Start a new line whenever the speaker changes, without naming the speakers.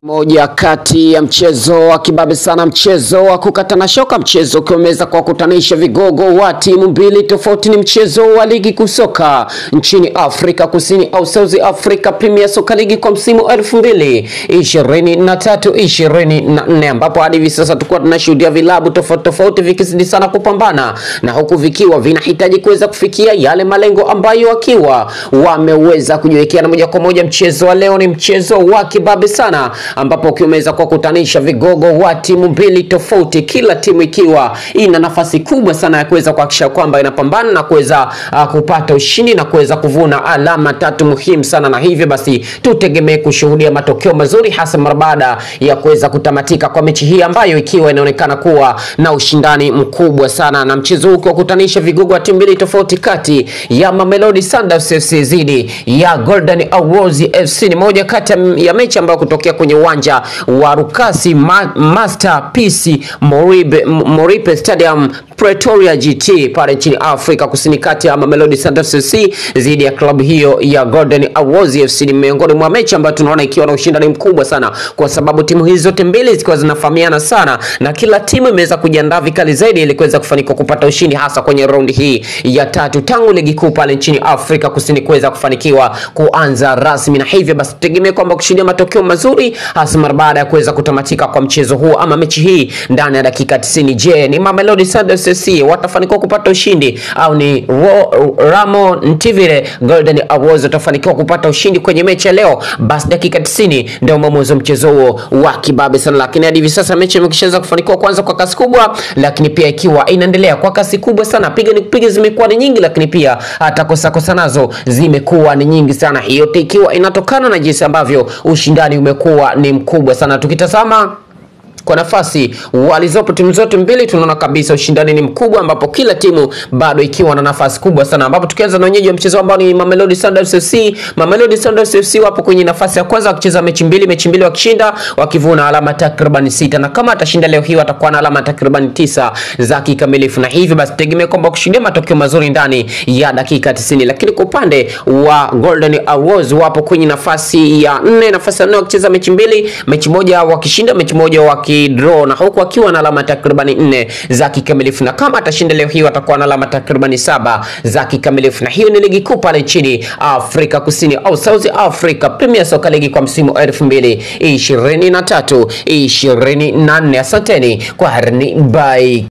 Moja kati ya mchezo wa kibabe sana, mchezo wa kukatana shoka, mchezo ukiweza kuwakutanisha vigogo wa timu mbili tofauti. Ni mchezo wa ligi kuu soka nchini Afrika Kusini au South Africa Premier Soccer League kwa msimu elfu mbili ishirini na tatu ishirini na nne ambapo hadi hivi sasa tulikuwa tunashuhudia vilabu tofauti tofauti vikizidi sana kupambana na huku vikiwa vinahitaji kuweza kufikia yale malengo ambayo wakiwa wameweza kujiwekea, na moja kwa moja mchezo wa leo ni mchezo wa kibabe sana ambapo ukiweza kuwakutanisha vigogo wa timu mbili tofauti, kila timu ikiwa ina nafasi kubwa sana ya kuweza kuhakikisha kwamba inapambana na kuweza uh, kupata ushindi na kuweza kuvuna alama tatu muhimu sana, na hivyo basi tutegemee kushuhudia matokeo mazuri, hasa mara baada ya kuweza kutamatika kwa mechi hii ambayo ikiwa inaonekana kuwa na ushindani mkubwa sana, na mchezo huu ukiwakutanisha vigogo wa timu mbili tofauti kati ya Mamelodi Sundowns FC dhidi ya Golden Arrows FC. Ni moja kati ya mechi ambayo kutokea kwenye uwanja wa Rukasi Ma Masterpiece Moribe, Moripe Stadium Pretoria GT pale nchini Afrika Kusini, kati ya Mamelodi Sundowns FC dhidi ya klabu hiyo ya Golden Arrows FC. Ni miongoni mwa mechi ambayo tunaona ikiwa na ushindani mkubwa sana, kwa sababu timu hizi zote mbili zikiwa zinafahamiana sana na kila timu imeweza kujiandaa vikali zaidi ili kuweza kufanikiwa kupata ushindi hasa kwenye raundi hii ya tatu tangu ligi kuu pale nchini Afrika Kusini kuweza kufanikiwa kuanza rasmi, na hivyo basi tutegemee kwamba kushuhudia matokeo mazuri hasa mara baada ya kuweza kutamatika kwa mchezo huu ama mechi hii ndani ya dakika 90. Je, ni Mamelodi Sundowns FC watafanikiwa kupata ushindi au ni Ro Ramo Ntivile Golden Arrows watafanikiwa kupata ushindi kwenye mechi ya leo? Basi dakika 90 ndio mwamuzi wa mchezo huo wa kibabe sana, lakini hadi hivi sasa mechi imekishaweza kufanikiwa kwanza kwa kasi kubwa, lakini pia ikiwa inaendelea kwa kasi kubwa sana. Piga ni kupiga zimekuwa ni nyingi, lakini pia hata kosa kosa nazo zimekuwa ni nyingi sana, hiyo ikiwa inatokana na jinsi ambavyo ushindani umekuwa ni mkubwa sana. Tukitazama kwa nafasi walizopo timu zote mbili tunaona kabisa ushindani ni mkubwa, ambapo kila timu bado ikiwa na nafasi kubwa sana, ambapo tukianza na wenyeji wa mchezo ambao ni Mamelodi Sundowns FC. Mamelodi Sundowns FC wapo kwenye nafasi ya kwanza wakicheza mechi mbili, mechi mbili wakishinda, wakivuna alama takriban sita, na kama atashinda leo hii watakuwa na alama takriban tisa za kikamilifu, na hivyo basi tegemea kwamba kushuhudia matokeo mazuri ndani ya dakika 90. Lakini kwa upande wa Golden Arrows wapo kwenye nafasi ya nne, nafasi ya nne wakicheza mechi mbili, mechi moja wakishinda, mechi moja waki draw na huku akiwa na alama takribani nne za kikamilifu, na kama atashinda leo hii watakuwa na alama takribani saba za kikamilifu. Na hiyo ni ligi kuu pale nchini Afrika Kusini au South Africa Premier Soccer League kwa msimu 2023 24. Asanteni kwa harni, bye.